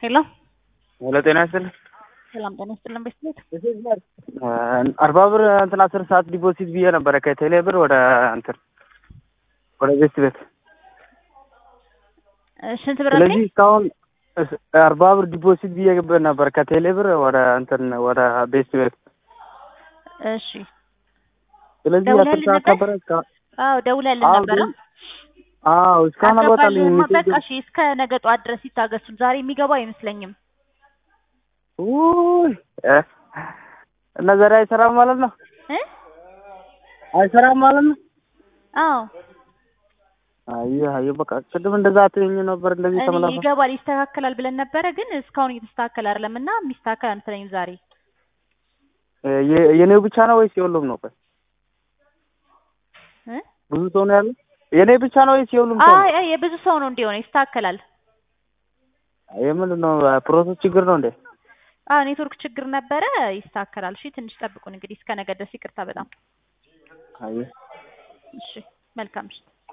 ሄሎ ሄሎ ጤና ይስጥልኝ። ሰላም ጤና ይስጥልን ቤተሰብ አርባ ብር እንትን አስር ሰዓት ዲፖዚት ብዬ ነበረ ከቴሌ ብር ወደ እንትን ወደ ቤት ቤት። ስንት ብር አለኝ? ስለዚህ እስካሁን እስ- አርባ ብር ዲፖዚት ብዬ ነበር ከቴሌ ብር ወደ እንትን ወደ ቤት ቤት። እሺ ስለዚህ አስር ደውለህልን ሰዓት ነበር? ነበረ እስካ- አዎ ደውለህልን አዎ ነበረ? ግን- አዎ እስካሁን አልወጣልኝ አልገባልህማ። ሜሴጅ በቃ እሺ እስከ ነገ ጠዋት ድረስ ይታገሱን። ዛሬ የሚገባ አይመስለኝም። ውይ እ እና ዛሬ አይሰራም ማለት ነው? እ አይሰራም ማለት ነው? አዎ አየህ አየህ በቃ ቅድም እንደዛ አትይኝ ነበር እንደዚህ እኔ ተመላሳ ይገባል ይስተካከላል ብለን ነበረ፣ ግን እስካሁን እየተስተካከለ አይደለም እና የሚስተካከል አንመስለኝም ዛሬ የ- የኔው ብቻ ነው ወይስ የሁሉም ነው? ቆይ እ ብዙ ሰው ነው ያለው? የኔ ብቻ ነው ወይስ የሁሉም ሰው? አይ አይ የብዙ ሰው ነው እንዲሆነ ይስተካከላል። የምንድን ነው ፕሮሰስ ችግር ነው እንዴ? አዎ ኔትወርክ ችግር ነበረ፣ ይስተካከላል። እሺ ትንሽ ጠብቁን እንግዲህ እስከ ነገ ድረስ ይቅርታ በጣም አየህ እሺ መልካም ምሽት።